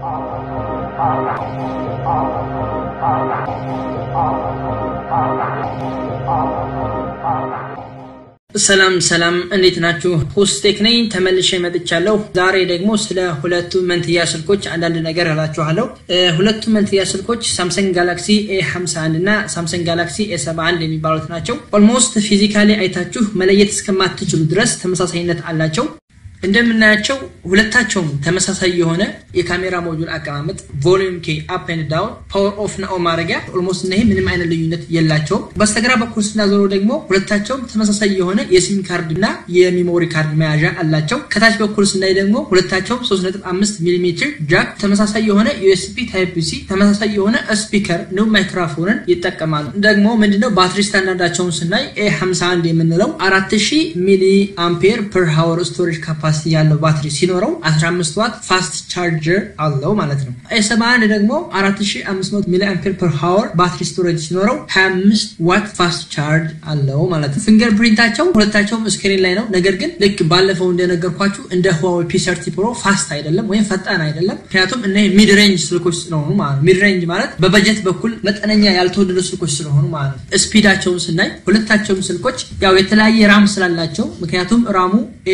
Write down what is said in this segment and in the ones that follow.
ሰላም ሰላም፣ እንዴት ናችሁ? ሆስቴክ ነኝ ተመልሼ መጥቻለሁ። ዛሬ ደግሞ ስለ ሁለቱ መንትያ ስልኮች አንዳንድ ነገር እላችኋለሁ። ሁለቱ መንትያ ስልኮች ሳምሰንግ ጋላክሲ ኤ 51 እና ሳምሰንግ ጋላክሲ ኤ 71 የሚባሉት ናቸው። ኦልሞስት ፊዚካሊ አይታችሁ መለየት እስከማትችሉ ድረስ ተመሳሳይነት አላቸው። እንደምናያቸው ሁለታቸውም ተመሳሳይ የሆነ የካሜራ ሞጁል አቀማመጥ፣ ቮሊዩም ኬ አፕ ኤንድ ዳውን፣ ፓወር ኦፍ እና ኦን ማድረጊያ ኦልሞስት እነዚህ ምንም አይነት ልዩነት የላቸውም። በስተግራ በኩል ስናዞረው ደግሞ ሁለታቸውም ተመሳሳይ የሆነ የሲም ካርድ እና የሚሞሪ ካርድ መያዣ አላቸው። ከታች በኩል ስናይ ደግሞ ሁለታቸውም 3.5 ሚሜ ጃክ፣ ተመሳሳይ የሆነ ዩኤስቢ ታይፕ ሲ፣ ተመሳሳይ የሆነ ስፒከር እንዲሁም ማይክሮፎንን ይጠቀማሉ። ደግሞ ምንድነው ባትሪ ስታንዳርዳቸውን ስናይ ኤ 51 የምንለው 4000 ሚሊ አምፔር ፐር ሃወር ስቶሬጅ ካፓ ካፓሲቲ ያለው ባትሪ ሲኖረው 15 ዋት ፋስት ቻርጀር አለው ማለት ነው። ኤ71 ደግሞ 4500 ሚሊ አምፔር ፐር ሃወር ባትሪ ስቶሬጅ ሲኖረው 25 ዋት ፋስት ቻርጅ አለው ማለት ነው። ፊንገር ፕሪንታቸው ሁለታቸውም ስክሪን ላይ ነው። ነገር ግን ልክ ባለፈው እንደነገርኳችሁ እንደ ሁዋዌ ፒ30 ፕሮ ፋስት አይደለም ወይም ፈጣን አይደለም። ምክንያቱም እነ ሚድ ሬንጅ ስልኮች ስለሆኑ ማለት ሚድ ሬንጅ ማለት በበጀት በኩል መጠነኛ ያልተወደዱ ስልኮች ስለሆኑ ማለት ነው። ስፒዳቸውን ስናይ ሁለታቸውም ስልኮች ያው የተለያየ ራም ስላላቸው ምክንያቱም ራሙ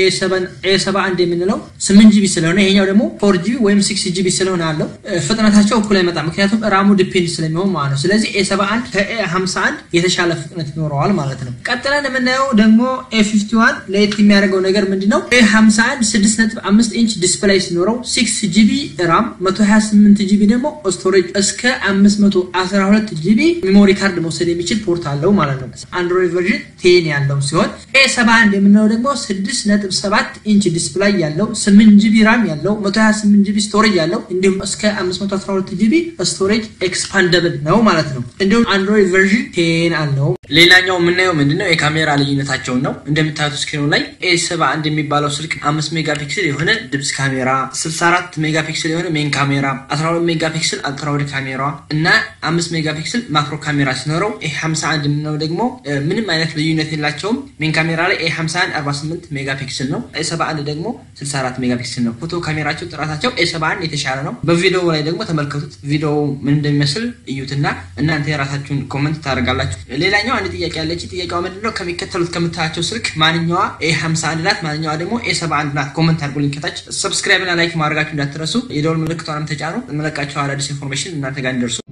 ኤ ሰባ አንድ የምንለው ስምንት ጂቢ ስለሆነ ይሄኛው ደግሞ ፎር ጂቢ ወይም ሲክስ ጂቢ ስለሆነ አለው ፍጥነታቸው እኩል አይመጣም። ምክንያቱም ራሙ ዲፔንድ ስለሚሆን ማለት ነው። ስለዚህ ኤ ሰባ አንድ ከኤ ሀምሳ አንድ የተሻለ ፍጥነት ይኖረዋል ማለት ነው። ቀጥለን የምናየው ደግሞ ኤ ፊፍቲ ዋን ለየት የሚያደርገው ነገር ምንድን ነው? ኤ ሀምሳ አንድ ስድስት ነጥብ አምስት ኢንች ዲስፕላይ ሲኖረው ሲክስ ጂቢ ራም መቶ ሀያ ስምንት ጂቢ ደግሞ ስቶሬጅ እስከ አምስት መቶ አስራ ሁለት ጂቢ ሜሞሪ ካርድ መውሰድ የሚችል ፖርት አለው ማለት ነው። አንድሮይድ ቨርዥን ቴን ያለው ሲሆን ኤ ሰባ አንድ የምንለው ደግሞ ስድስት ነጥብ ሰባት ኢንች ዲስፕላይ ያለው 8 ጂቢ ራም ያለው 128 ጂቢ ስቶሬጅ ያለው እንዲሁም እስከ 512 ጂቢ ስቶሬጅ ኤክስፓንደብል ነው ማለት ነው። እንዲሁም አንድሮይድ ቨርዥን ቴን አለው። ሌላኛው የምናየው ምንድነው የካሜራ ልዩነታቸውን ነው። እንደምታዩት ስክሪኑ ላይ ኤ 71 የሚባለው ስልክ 5 ሜጋ ፒክስል የሆነ ድብስ ካሜራ፣ 64 ሜጋ ፒክስል የሆነ ሜን ካሜራ፣ 12 ሜጋ ፒክስል አልትራውድ ካሜራ እና 5 ሜጋ ፒክስል ማክሮ ካሜራ ሲኖረው ኤ 51 የምንለው ደግሞ ምንም አይነት ልዩነት የላቸውም። ሜን ካሜራ ላይ ኤ 51 48 ሜጋ ፒክስል ነው። ኤ 71 ደግሞ 64 ሜጋ ፒክስል ነው። ፎቶ ካሜራቸው ጥራታቸው ኤ 71 የተሻለ ነው። በቪዲዮ ላይ ደግሞ ተመልከቱት። ቪዲዮ ምን እንደሚመስል እዩትና እናንተ የራሳችሁን ኮመንት ታደርጋላችሁ። ሌላኛው አንድ ጥያቄ ያለች ጥያቄዋ ምንድነው? ከሚከተሉት ከምታያቸው ስልክ ማንኛዋ ኤ 51 ናት? ማንኛዋ ደግሞ ኤ 71 ናት? ኮመንት አድርጉልኝ ከታች። ሰብስክራይብ እና ላይክ ማድረጋችሁ እንዳትረሱ። የደወል ምልክቷንም ተጫኑ። የምለቃቸው አዳዲስ ኢንፎርሜሽን እናንተ ጋር እንዲደርሱ